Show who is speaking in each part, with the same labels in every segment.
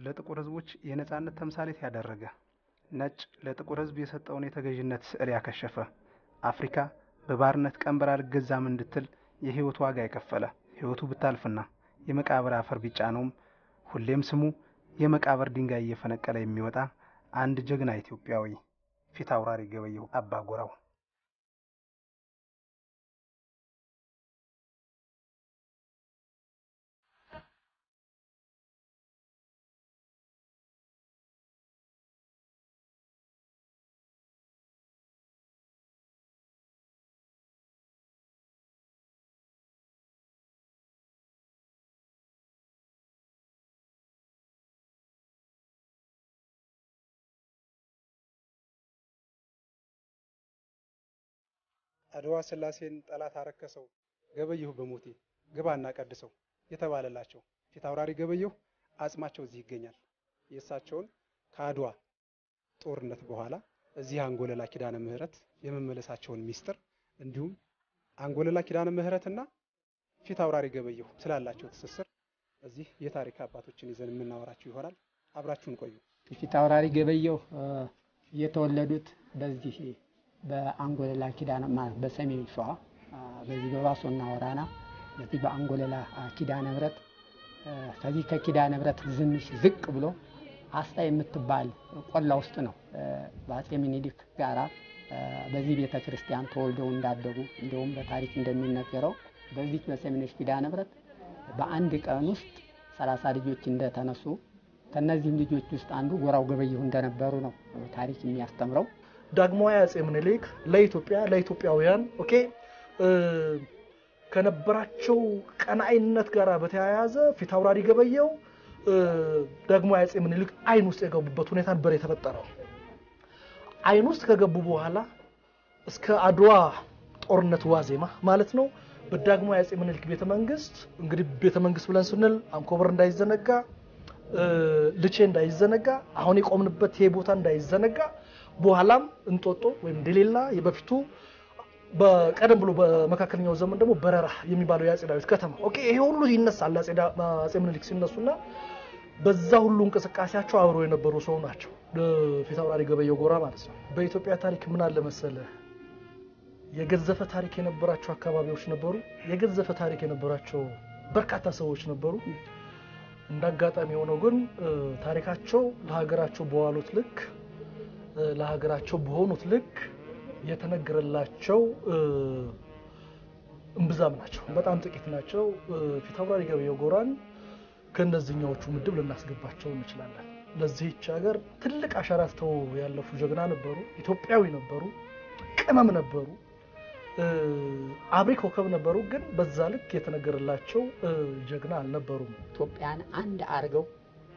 Speaker 1: ለጥቁር ሕዝቦች የነጻነት ተምሳሌት ያደረገ ነጭ ለጥቁር ሕዝብ የሰጠውን የተገዥነት ስዕል ያከሸፈ አፍሪካ በባርነት ቀንበር አልገዛም እንድትል የህይወት ዋጋ የከፈለ ህይወቱ ብታልፍና የመቃብር አፈር ቢጫነውም ሁሌም ስሙ የመቃብር ድንጋይ እየፈነቀለ የሚወጣ አንድ ጀግና ኢትዮጵያዊ ፊት አውራሪ ገበየሁ አባጎራው። አድዋ ስላሴን ጠላት አረከሰው ገበየሁ በሞቴ ግባና ቀድሰው የተባለላቸው ፊት አውራሪ ገበየሁ አጽማቸው እዚህ ይገኛል። የእሳቸውን ከአድዋ ጦርነት በኋላ እዚህ አንጎለላ ኪዳነ ምህረት የመመለሳቸውን ሚስጥር እንዲሁም አንጎለላ ኪዳነ ምህረትና ፊት አውራሪ ገበየሁ ስላላቸው ትስስር እዚህ የታሪክ አባቶችን ይዘን የምናወራችሁ ይሆናል። አብራችሁን ቆዩ።
Speaker 2: ፊት አውራሪ ገበየሁ የተወለዱት በዚህ በአንጎለላ ኪዳነ ማለት በሰሜን ሸዋ በዚህ በባሶና ወራና በዚህ በአንጎለላ ኪዳነ ምህረት ከዚህ ከኪዳነ ምህረት ትንሽ ዝቅ ብሎ አስታ የምትባል ቆላ ውስጥ ነው በአጼ ምኒልክ ጋራ በዚህ ቤተ ክርስቲያን ተወልደው እንዳደጉ እንዲሁም በታሪክ እንደሚነገረው በዚህ በሰሜኖች ኪዳነ ምህረት በአንድ ቀን ውስጥ ሰላሳ ልጆች እንደተነሱ ከነዚህም ልጆች ውስጥ አንዱ ጎራው ገበየሁ እንደነበሩ ነው ታሪክ የሚያስተምረው።
Speaker 3: ዳግማዊ አጼ ምኒልክ ለኢትዮጵያ ለኢትዮጵያውያን ኦኬ ከነበራቸው ቀናኢነት ጋር በተያያዘ ፊት አውራሪ ገበየሁ ዳግማዊ አጼ ምኒልክ አይን ውስጥ የገቡበት ሁኔታ ነበር የተፈጠረው። አይን ውስጥ ከገቡ በኋላ እስከ አድዋ ጦርነት ዋዜማ ማለት ነው በዳግማዊ አጼ ምኒልክ ቤተ መንግስት እንግዲህ ቤተ መንግስት ብለን ስንል አንኮበር እንዳይዘነጋ፣ ልቼ እንዳይዘነጋ፣ አሁን የቆምንበት ይሄ ቦታ እንዳይዘነጋ በኋላም እንጦጦ ወይም ደሌላ የበፊቱ በቀደም ብሎ በመካከለኛው ዘመን ደግሞ በረራ የሚባለው የአጼ ዳዊት ከተማ ኦኬ፣ ይሄ ሁሉ ይነሳል አጼ ምኒልክ ሲነሱና በዛ ሁሉ እንቅስቃሴያቸው አብረው የነበሩ ሰው ናቸው። ፊት አውራሪ ገበየሁ ጎራ ማለት ነው። በኢትዮጵያ ታሪክ ምን አለ መሰለ፣ የገዘፈ ታሪክ የነበራቸው አካባቢዎች ነበሩ። የገዘፈ ታሪክ የነበራቸው በርካታ ሰዎች ነበሩ። እንደ አጋጣሚ የሆነው ግን ታሪካቸው ለሀገራቸው በዋሉት ልክ ለሀገራቸው በሆኑት ልክ የተነገረላቸው እምብዛም ናቸው፣ በጣም ጥቂት ናቸው። ፊት አውራሪ ገበየሁ ጎራን ከእነዚህኛዎቹ ምድብ ልናስገባቸው እንችላለን። ለዚህች ሀገር ትልቅ አሻራ ትተው ያለፉ ጀግና ነበሩ። ኢትዮጵያዊ ነበሩ፣ ቅመም ነበሩ፣ አብሪ ኮከብ ነበሩ። ግን በዛ ልክ የተነገረላቸው ጀግና አልነበሩም።
Speaker 2: ኢትዮጵያን አንድ አድርገው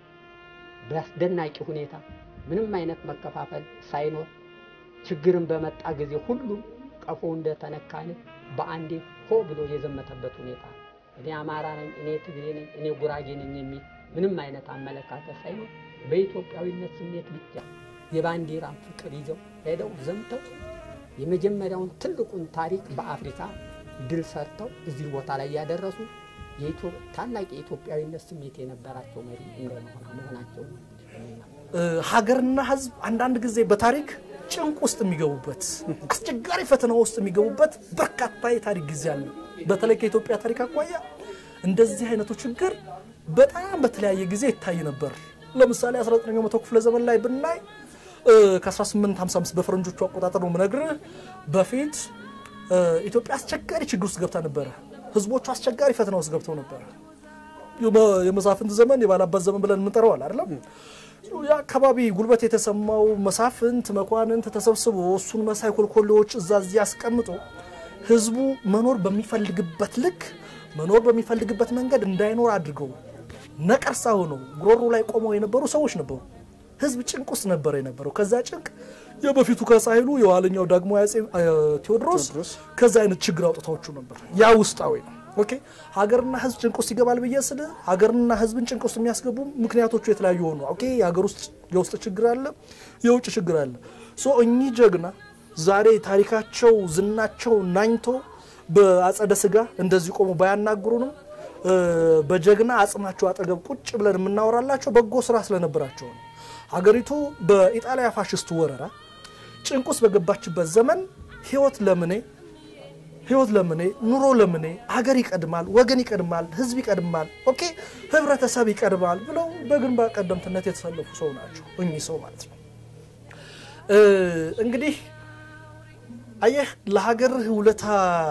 Speaker 2: በአስደናቂ ሁኔታ ምንም አይነት መከፋፈል ሳይኖር ችግርን በመጣ ጊዜ ሁሉም ቀፎ እንደተነካን በአንዴ ሆ ብሎ የዘመተበት ሁኔታ እኔ አማራ ነኝ፣ እኔ ትግሬ ነኝ፣ እኔ ጉራጌ ነኝ የሚል ምንም አይነት አመለካከት ሳይኖር በኢትዮጵያዊነት ስሜት ብቻ የባንዲራ ፍቅር ይዘው ሄደው ዘምተው የመጀመሪያውን ትልቁን ታሪክ በአፍሪካ ድል ሰርተው እዚህ ቦታ ላይ ያደረሱ ታላቅ የኢትዮጵያዊነት ስሜት የነበራቸው መሪ እንደመሆና መሆናቸው
Speaker 3: ሀገርና ሕዝብ አንዳንድ ጊዜ በታሪክ ጭንቅ ውስጥ የሚገቡበት አስቸጋሪ ፈተና ውስጥ የሚገቡበት በርካታ የታሪክ ጊዜ አለ። በተለይ ከኢትዮጵያ ታሪክ አኳያ እንደዚህ አይነቱ ችግር በጣም በተለያየ ጊዜ ይታይ ነበር። ለምሳሌ 19ኛው መቶ ክፍለ ዘመን ላይ ብናይ ከ1855 በፈረንጆቹ አቆጣጠር ነው የምነግርህ። በፊት ኢትዮጵያ አስቸጋሪ ችግር ውስጥ ገብታ ነበረ። ህዝቦቹ አስቸጋሪ ፈተና ውስጥ ገብተው ነበረ። የመሳፍንት ዘመን የባላባት ዘመን ብለን የምንጠራዋል አይደለም። የአካባቢ ጉልበት የተሰማው መሳፍንት መኳንንት ተሰብስቦ እሱን መሳይ ኮልኮሌዎች እዛ እዚህ አስቀምጦ ህዝቡ መኖር በሚፈልግበት ልክ መኖር በሚፈልግበት መንገድ እንዳይኖር አድርገው ነቀርሳ ሆነው ጉሮሮ ላይ ቆመው የነበሩ ሰዎች ነበሩ። ህዝብ ጭንቅ ውስጥ ነበረ የነበረው። ከዛ ጭንቅ የበፊቱ ከሳይሉ የኋለኛው ደግሞ አፄ ቴዎድሮስ ከዛ አይነት ችግር አውጥታዎቹ ነበር። ያ ውስጣዊ ነው። ኦኬ ሀገርና ህዝብ ጭንቅ ውስጥ ይገባል ብዬ ስል ሀገርና ህዝብን ጭንቅ ውስጥ የሚያስገቡ ምክንያቶቹ የተለያዩ ሆኑ። ኦኬ የሀገር ውስጥ የውስጥ ችግር አለ፣ የውጭ ችግር አለ። ሶ እኚህ ጀግና ዛሬ ታሪካቸው ዝናቸው ናኝቶ በአጸደ ስጋ እንደዚህ ቆሞ ባያናግሩንም በጀግና አጽማቸው አጠገብ ቁጭ ብለን የምናወራላቸው በጎ ስራ ስለነበራቸው ነው። ሀገሪቱ በኢጣሊያ ፋሽስት ወረራ ጭንቅ ውስጥ በገባችበት ዘመን ህይወት ለምኔ ህይወት ለምኔ ኑሮ ለምኔ ሀገር ይቀድማል፣ ወገን ይቀድማል፣ ህዝብ ይቀድማል፣ ኦኬ ህብረተሰብ ይቀድማል ብለው በግንባር ቀደምትነት የተሰለፉ ሰው ናቸው እኚህ ሰው ማለት ነው። እንግዲህ አየህ ለሀገርህ ውለታ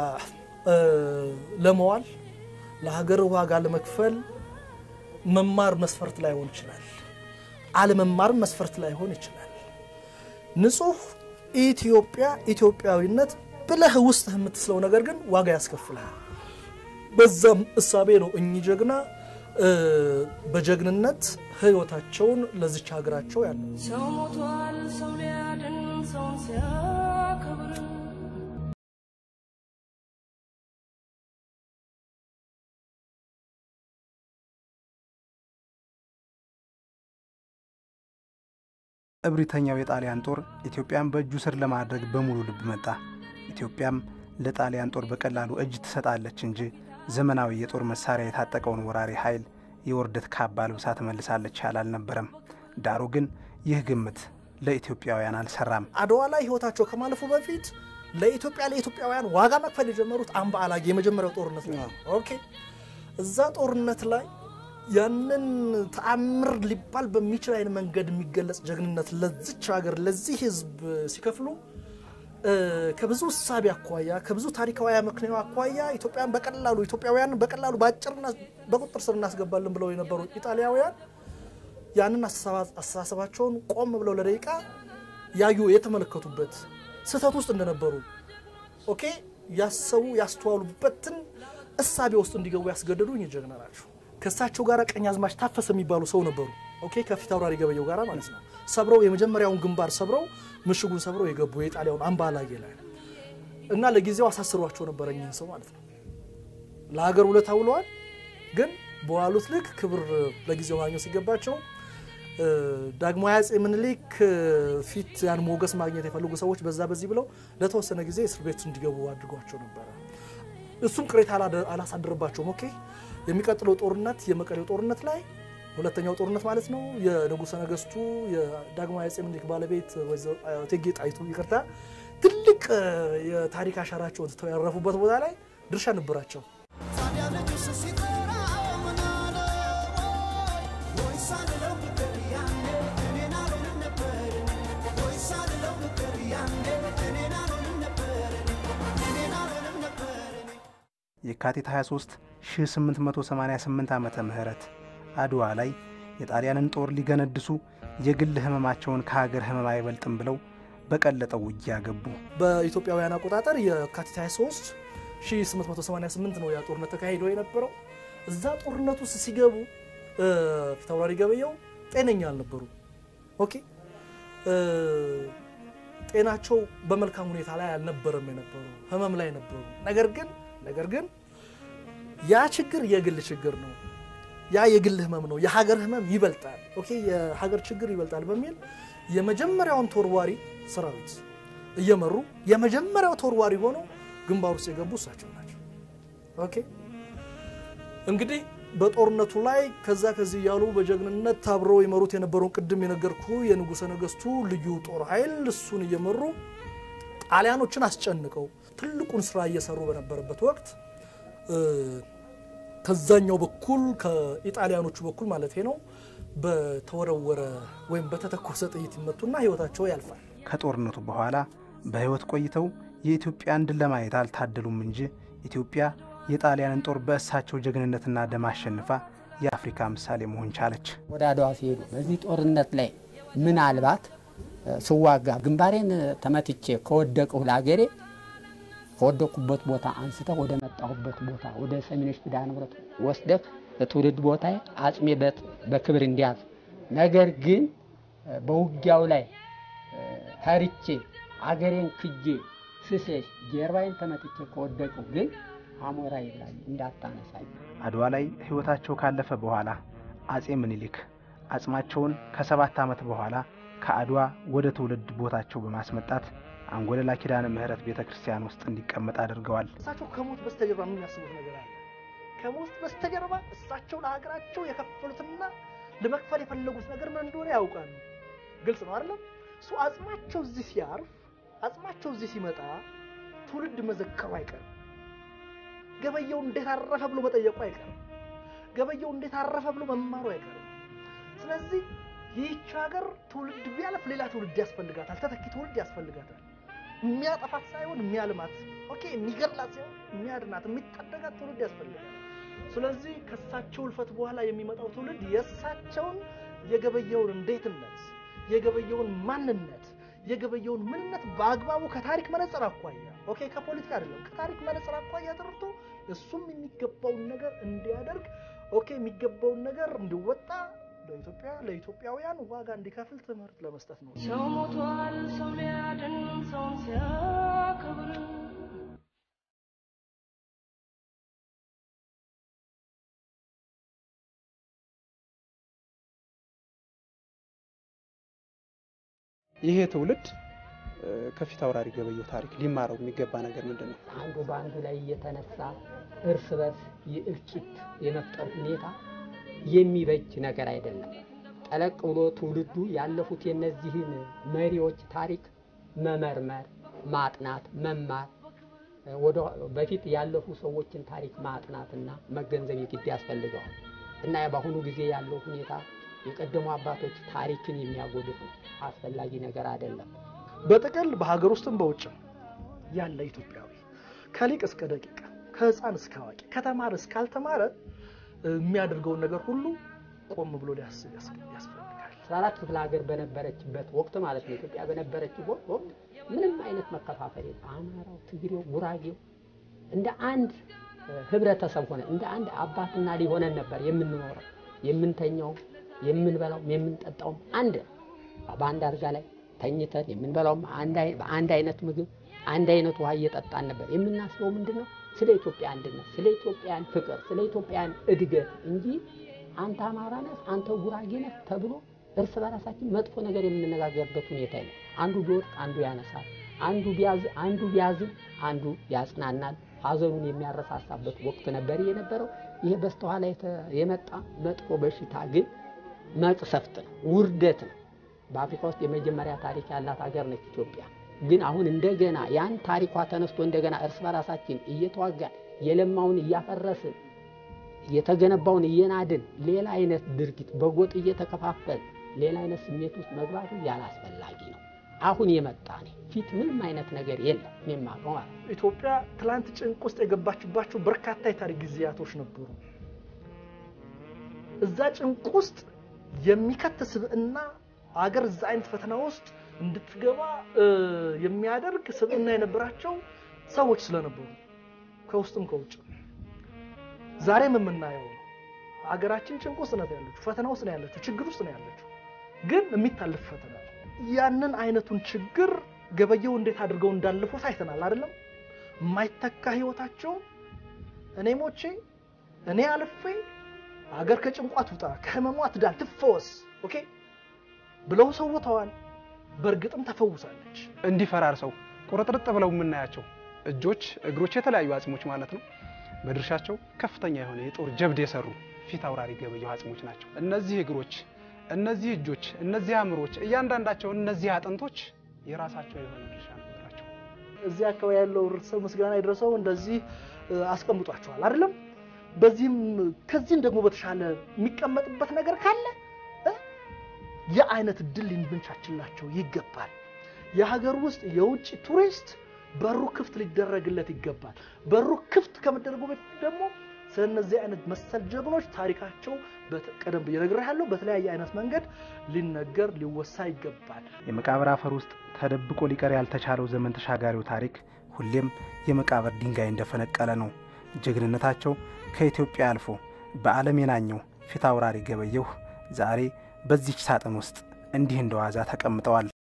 Speaker 3: ለመዋል ለሀገር ዋጋ ለመክፈል መማር መስፈርት ላይሆን ይችላል። አለመማር መስፈርት ላይሆን ይችላል። ንጹህ ኢትዮጵያ ኢትዮጵያዊነት ብለህ ውስጥህ የምትስለው ነገር ግን ዋጋ ያስከፍልሃል። በዛም እሳቤ ነው እኚህ ጀግና በጀግንነት ህይወታቸውን ለዚች ሀገራቸው ያለ
Speaker 4: ሰው ሞቷል ሰው ሊያድን ሰውን ሲያከብር
Speaker 1: እብሪተኛው የጣሊያን ጦር ኢትዮጵያን በእጁ ስር ለማድረግ በሙሉ ልብ መጣ። ኢትዮጵያም ለጣሊያን ጦር በቀላሉ እጅ ትሰጣለች እንጂ ዘመናዊ የጦር መሳሪያ የታጠቀውን ወራሪ ኃይል የውርደት ካባ ልብሳ ትመልሳለች ያለ አልነበረም። ዳሩ ግን ይህ ግምት ለኢትዮጵያውያን አልሰራም።
Speaker 3: አድዋ ላይ ህይወታቸው ከማለፉ በፊት ለኢትዮጵያ ለኢትዮጵያውያን ዋጋ መክፈል የጀመሩት አምባ አላጌ የመጀመሪያው ጦርነት ላይ ነው። ኦኬ እዛ ጦርነት ላይ ያንን ተአምር ሊባል በሚችል አይነት መንገድ የሚገለጽ ጀግንነት ለዚች ሀገር ለዚህ ህዝብ ሲከፍሉ ከብዙ እሳቤ አኳያ ከብዙ ታሪካዊ ምክንያት አኳያ ኢትዮጵያን በቀላሉ ኢትዮጵያውያን በቀላሉ በአጭርና በቁጥር ስር እናስገባለን ብለው የነበሩ ኢጣሊያውያን ያንን አስተሳሰባቸውን ቆም ብለው ለደቂቃ ያዩ የተመለከቱበት ስህተት ውስጥ እንደነበሩ ኦኬ ያሰቡ ያስተዋሉበትን እሳቤ ውስጥ እንዲገቡ ያስገደዱ እኚህ ጀግና ናቸው። ከእሳቸው ጋር ቀኛዝማች ታፈሰ የሚባሉ ሰው ነበሩ። ኦኬ ከፊት አውራሪ ገበየው ጋር ማለት ነው። ሰብረው የመጀመሪያውን ግንባር ሰብረው ምሽጉን ሰብረው የገቡ የጣሊያውን አምባ አላጌ ላይ እና ለጊዜው አሳስሯቸው ነበረ እኚህን ሰው ማለት ነው። ለሀገር ውለታ ውለዋል፣ ግን በዋሉት ልክ ክብር ለጊዜው ማግኘት ሲገባቸው ዳግማዊ አፄ ምኒልክ ፊት ያን ሞገስ ማግኘት የፈለጉ ሰዎች በዛ በዚህ ብለው ለተወሰነ ጊዜ እስር ቤት እንዲገቡ አድርጓቸው ነበረ። እሱም ቅሬታ አላሳደረባቸውም። ኦኬ የሚቀጥለው ጦርነት የመቀሌው ጦርነት ላይ ሁለተኛው ጦርነት ማለት ነው። የንጉሠ ነገስቱ የዳግማዊ አፄ ምኒልክ ባለቤት እቴጌ ጣይቱ ይቅርታ፣ ትልቅ የታሪክ አሻራቸውን ትተው ያረፉበት ቦታ ላይ ድርሻ ነበራቸው።
Speaker 1: የካቲት 23 1888 ዓመተ ምህረት አድዋ ላይ የጣሊያንን ጦር ሊገነድሱ የግል ህመማቸውን ከሀገር ህመም አይበልጥም ብለው በቀለጠው ውጊያ ገቡ።
Speaker 3: በኢትዮጵያውያን አቆጣጠር የካቲት 23 1888 ነው ያ ጦርነት ተካሂዶ የነበረው። እዛ ጦርነት ውስጥ ሲገቡ ፊታውራሪ ገበየው ጤነኛ አልነበሩ። ኦኬ ጤናቸው በመልካም ሁኔታ ላይ አልነበረም የነበሩ ህመም ላይ ነበሩ። ነገር ግን ነገር ግን ያ ችግር የግል ችግር ነው። ያ የግል ህመም ነው። የሀገር ህመም ይበልጣል። ኦኬ የሀገር ችግር ይበልጣል በሚል የመጀመሪያውን ተወርዋሪ ሰራዊት እየመሩ የመጀመሪያው ተወርዋሪ ሆነው ግንባር ውስጥ የገቡ እሳቸው ናቸው። ኦኬ እንግዲህ በጦርነቱ ላይ ከዛ ከዚህ እያሉ በጀግንነት አብረው የመሩት የነበረውን ቅድም የነገርኩ የንጉሠ ነገስቱ ልዩ ጦር ኃይል እሱን እየመሩ ጣሊያኖችን አስጨንቀው ትልቁን ስራ እየሰሩ በነበረበት ወቅት ከዛኛው በኩል ከኢጣሊያኖቹ በኩል ማለት ነው በተወረወረ ወይም በተተኮሰ ጥይት ይመቱና ህይወታቸው ያልፋል።
Speaker 1: ከጦርነቱ በኋላ በህይወት ቆይተው የኢትዮጵያን ድል ለማየት አልታደሉም እንጂ ኢትዮጵያ የጣሊያንን ጦር በእሳቸው ጀግንነትና ደም አሸንፋ የአፍሪካ ምሳሌ መሆን ቻለች።
Speaker 2: ወደ አድዋ ሲሄዱ በዚህ ጦርነት ላይ ምናልባት ስዋጋ ግንባሬን ተመትቼ ከወደቅሁ ለአገሬ ከወደቅኩበት ቦታ አንስተህ ወደ መጣሁበት ቦታ ወደ ሰሜኖች ኪዳነ ምሕረት ወስደህ ለትውልድ ቦታ አጽሜ በክብር እንዲያዝ። ነገር ግን በውጊያው ላይ ተርቼ አገሬን ክጄ ስሴሽ ጀርባዬን ተመትቼ ከወደቅሁ ግን አሞራ ይላል እንዳታነሳኝ።
Speaker 1: አድዋ ላይ ህይወታቸው ካለፈ በኋላ አጼ ምኒልክ አጽማቸውን ከሰባት ዓመት በኋላ ከአድዋ ወደ ትውልድ ቦታቸው በማስመጣት አንጎለላ ኪዳነ ምሕረት ቤተ ክርስቲያን ውስጥ እንዲቀመጥ አድርገዋል።
Speaker 3: እሳቸው ከሞት በስተጀርባ ምን ያስቡት ነገር አለ? ከሞት በስተጀርባ እሳቸው ለሀገራቸው የከፈሉትና ለመክፈል የፈለጉት ነገር ምን እንደሆነ ያውቃሉ። ግልጽ ነው አይደለም? እሱ አጽማቸው እዚህ ሲያርፍ አጽማቸው እዚህ ሲመጣ ትውልድ መዘከሩ አይቀርም። ገበየው እንዴት አረፈ ብሎ መጠየቁ አይቀርም። ገበየው እንዴት አረፈ ብሎ መማሩ አይቀርም። ስለዚህ ይህች ሀገር ትውልድ ቢያልፍ ሌላ ትውልድ ያስፈልጋታል። ተተኪ ትውልድ ያስፈልጋታል። የሚያጠፋት ሳይሆን የሚያልማት፣ ኦኬ፣ የሚገድላት ሳይሆን የሚያድናት፣ የሚታደጋት ትውልድ ያስፈልጋል። ስለዚህ ከእሳቸው እልፈት በኋላ የሚመጣው ትውልድ የእሳቸውን የገበየውን እንዴትነት፣ የገበየውን ማንነት፣ የገበየውን ምንነት በአግባቡ ከታሪክ መነጽር አኳያ ኦኬ፣ ከፖለቲካ አይደለም ከታሪክ መነጽር አኳያ ተረድቶ እሱም የሚገባውን ነገር እንዲያደርግ ኦኬ፣ የሚገባውን ነገር እንዲወጣ ለኢትዮጵያ ለኢትዮጵያውያን ዋጋ እንዲከፍል ትምህርት ለመስጠት ነው።
Speaker 4: ሰው ሞቷል ሰው ሊያድን ሰውን ሲያከብር
Speaker 1: ይሄ ትውልድ እ፣ ከፊት አውራሪ ገበየሁ ታሪክ ሊማረው የሚገባ ነገር ምንድን ነው?
Speaker 2: አንዱ በአንዱ ላይ እየተነሳ እርስ በርስ የእልቂት የመፍጠር ሁኔታ የሚበጅ ነገር አይደለም። ጠለቅ ብሎ ትውልዱ ያለፉት የነዚህን መሪዎች ታሪክ መመርመር፣ ማጥናት፣ መማር ወደ በፊት ያለፉ ሰዎችን ታሪክ ማጥናትና መገንዘብ የግድ ያስፈልገዋል እና በአሁኑ ጊዜ ያለው ሁኔታ የቀደሙ አባቶች ታሪክን የሚያጎድፍ ነው። አስፈላጊ ነገር አይደለም።
Speaker 3: በጥቅል በሀገር ውስጥም በውጭም ያለ ኢትዮጵያዊ ከሊቅ እስከ ደቂቅ ከህፃን እስከ አዋቂ ከተማረ እስካልተማረ እ፣ የሚያደርገውን ነገር ሁሉ ቆም ብሎ ሊያስብ ያስ- ያስፈልጋል።
Speaker 2: አስራ አራት ክፍለ ሀገር በነበረችበት ወቅት ማለት ነው ኢትዮጵያ በነበረችበት ወቅት ምንም አይነት መከፋፈል የለም። አማራው፣ ትግሬው፣ ጉራጌው እንደ አንድ እ፣ ህብረተሰብ ሆነ እንደ አንድ አባትና ልጅ ሆነን ነበር የምንኖረው። የምንተኛውም የምንበላውም የምንጠጣውም አንድ ነው። በአንድ አልጋ ላይ ተኝተን የምንበላውም አንድ አይ- በአንድ አይነት ምግብ አንድ አይነት ውሃ እየጠጣን ነበር። የምናስበው ምንድን ነው? ስለ ኢትዮጵያ አንድነት፣ ስለ ኢትዮጵያን ፍቅር፣ ስለ ኢትዮጵያን እድገት እንጂ አንተ አማራ ነህ፣ አንተ ጉራጌ ነህ ተብሎ እርስ በራሳችን መጥፎ ነገር የምንነጋገርበት ሁኔታ የለም። አንዱ ቢወድቅ አንዱ ያነሳል፣ አንዱ ቢያዝ አንዱ ቢያዝን አንዱ ያጽናናል፣ ሀዘኑን የሚያረሳሳበት ወቅት ነበር የነበረው። ይሄ በስተኋላ የተ- የመጣ መጥፎ በሽታ ግን መቅሰፍት ነው፣ ውርደት ነው። በአፍሪካ ውስጥ የመጀመሪያ ታሪክ ያላት ሀገር ነች ኢትዮጵያ። ግን አሁን እንደገና ያን ታሪኳ ተነስቶ እንደገና እርስ በራሳችን እየተዋጋን የለማውን እያፈረስን የተገነባውን እየናድን ሌላ አይነት ድርጊት በጎጥ እየተከፋፈል ሌላ አይነት ስሜት ውስጥ መግባቱ ያላስፈላጊ ነው። አሁን የመጣ ነው። ፊት ምንም አይነት ነገር የለም። እኔም አውቀው ማለት ነው።
Speaker 3: ኢትዮጵያ ትላንት ጭንቅ ውስጥ የገባችባቸው በርካታ የታሪክ ጊዜያቶች ነበሩ። እዛ ጭንቅ ውስጥ የሚከት ስብዕና አገር እዛ አይነት ፈተና ውስጥ እንድትገባ እ፣ የሚያደርግ ስብዕና የነበራቸው ሰዎች ስለነበሩ ከውስጥም ከውጭ ዛሬም የምናየው ነው። አገራችን ጭንቅ ውስጥ ነው ያለችው፣ ፈተና ውስጥ ነው ያለችው፣ ችግር ውስጥ ነው ያለችው። ግን የሚታለፍ ፈተና ነው። ያንን አይነቱን ችግር ገበየው እንዴት አድርገው እንዳለፉት አይተናል አይደለም? የማይተካ ህይወታቸው እኔ ሞቼ እኔ አልፌ አገር ከጭንቋ ትውጣ ከህመሟ ትዳን ትፈወስ ኦኬ ብለው ሰውተዋል። በእርግጥም ተፈውሳለች።
Speaker 1: እንዲፈራርሰው ቁርጥርጥ ብለው የምናያቸው እጆች፣ እግሮች፣ የተለያዩ አጽሞች ማለት ነው በድርሻቸው ከፍተኛ የሆነ የጦር ጀብድ የሰሩ ፊት አውራሪ ገበየሁ አጽሞች ናቸው። እነዚህ እግሮች፣ እነዚህ እጆች፣ እነዚህ አእምሮች፣ እያንዳንዳቸው እነዚህ አጥንቶች የራሳቸው የሆነ ድርሻ ነበራቸው።
Speaker 3: እዚህ አካባቢ ያለው ህብረተሰብ ምስጋና የደረሰው እንደዚህ እ፣ አስቀምጧቸዋል አይደለም። በዚህም ከዚህም ደግሞ በተሻለ የሚቀመጥበት ነገር ካለ እ፣ የአይነት እድል ልንበንቻችላቸው ይገባል። የሀገር ውስጥ የውጭ ቱሪስት በሩ ክፍት ሊደረግለት ይገባል። በሩ ክፍት ከመደረጉ በፊት ደግሞ ስለነዚህ አይነት መሰል ጀግኖች ታሪካቸው በተ- ቀደም ብዬ ነግሬሃለሁ፣ በተለያየ አይነት መንገድ ሊነገር ሊወሳ ይገባል።
Speaker 1: የመቃብር አፈር ውስጥ ተደብቆ ሊቀር ያልተቻለው ዘመን ተሻጋሪው ታሪክ ሁሌም የመቃብር ድንጋይ እንደፈነቀለ ነው። ጀግንነታቸው ከኢትዮጵያ አልፎ በዓለም የናኘው ፊት አውራሪ ገበየሁ ዛሬ በዚች ሳጥን ውስጥ እንዲህ እንደዋዛ ተቀምጠዋል።